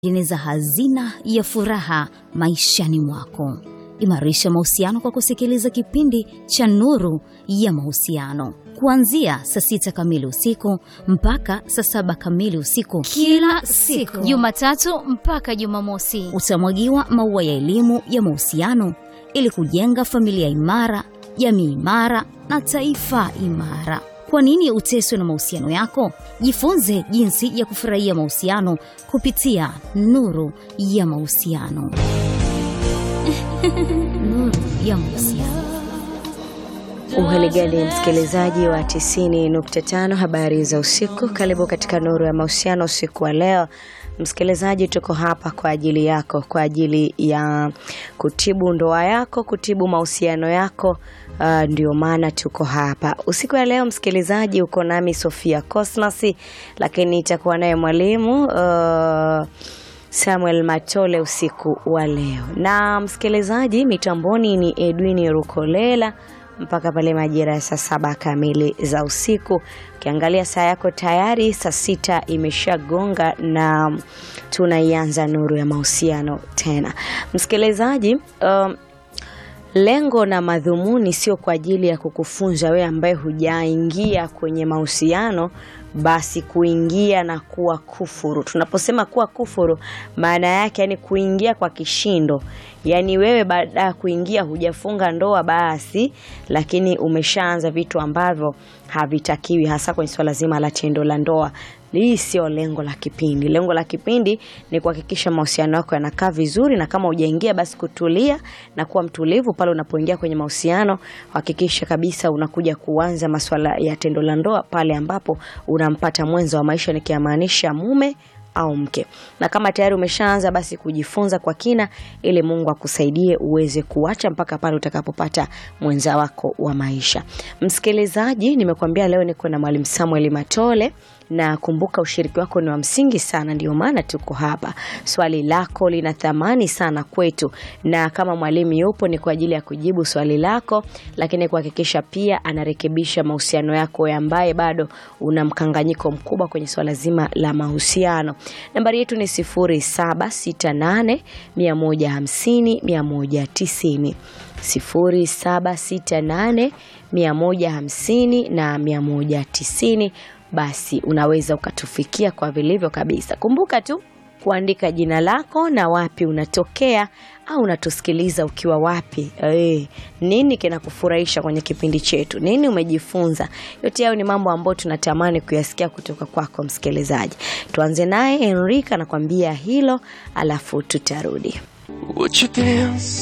Tengeneza hazina ya furaha maishani mwako. Imarisha mahusiano kwa kusikiliza kipindi cha Nuru ya Mahusiano kuanzia saa sita kamili usiku mpaka saa saba kamili usiku kila siku Jumatatu mpaka Jumamosi. utamwagiwa maua ya elimu ya mahusiano ili kujenga familia imara, jamii imara na taifa imara. Kwa nini uteswe na mahusiano yako? Jifunze jinsi ya kufurahia mahusiano kupitia Nuru ya Mahusiano. Nuru ya Mahusiano. Uhaligani msikilizaji wa 90.5 habari za usiku, karibu katika nuru ya mahusiano usiku wa leo. Msikilizaji, tuko hapa kwa ajili yako, kwa ajili ya kutibu ndoa yako, kutibu mahusiano yako. Uh, ndio maana tuko hapa usiku wa leo. Msikilizaji, uko nami Sofia Cosmas, lakini itakuwa naye mwalimu uh, Samuel Matole usiku wa leo, na msikilizaji, mitamboni ni Edwin Rukolela mpaka pale majira ya saa saba kamili za usiku. Ukiangalia saa yako tayari saa sita imeshagonga na tunaianza nuru ya mahusiano tena. Msikilizaji, um, lengo na madhumuni sio kwa ajili ya kukufunza wewe ambaye hujaingia kwenye mahusiano basi kuingia na kuwa kufuru. Tunaposema kuwa kufuru, maana yake yani kuingia kwa kishindo, yaani wewe baada ya kuingia hujafunga ndoa basi, lakini umeshaanza vitu ambavyo havitakiwi, hasa kwenye swala zima la tendo la ndoa. Hii sio lengo la kipindi. Lengo la kipindi ni kuhakikisha mahusiano yako yanakaa vizuri, na kama hujaingia basi kutulia na kuwa mtulivu pale unapoingia kwenye mahusiano. Hakikisha kabisa unakuja kuanza masuala ya tendo la ndoa pale ambapo unampata mwenza wa maisha, nikimaanisha mume au mke. Na kama tayari umeshaanza basi kujifunza kwa kina, ili Mungu akusaidie uweze kuacha mpaka pale utakapopata mwenza wako wa maisha. Msikilizaji, nimekuambia leo niko na Mwalimu Samuel Matole na kumbuka, ushiriki wako ni wa msingi sana, ndio maana tuko hapa. Swali lako lina thamani sana kwetu, na kama mwalimu yupo ni kwa ajili ya kujibu swali lako, lakini kuhakikisha pia anarekebisha mahusiano yako ambaye bado una mkanganyiko mkubwa kwenye swala zima la mahusiano. Nambari yetu ni 0768 150 190 0768 150 na 190 basi unaweza ukatufikia kwa vilivyo kabisa. Kumbuka tu kuandika jina lako na wapi unatokea au unatusikiliza ukiwa wapi. E, nini kinakufurahisha kwenye kipindi chetu? Nini umejifunza? Yote hayo ni mambo ambayo tunatamani kuyasikia kutoka kwako msikilizaji. Tuanze naye Enrika anakuambia hilo, alafu tutarudi. Would you dance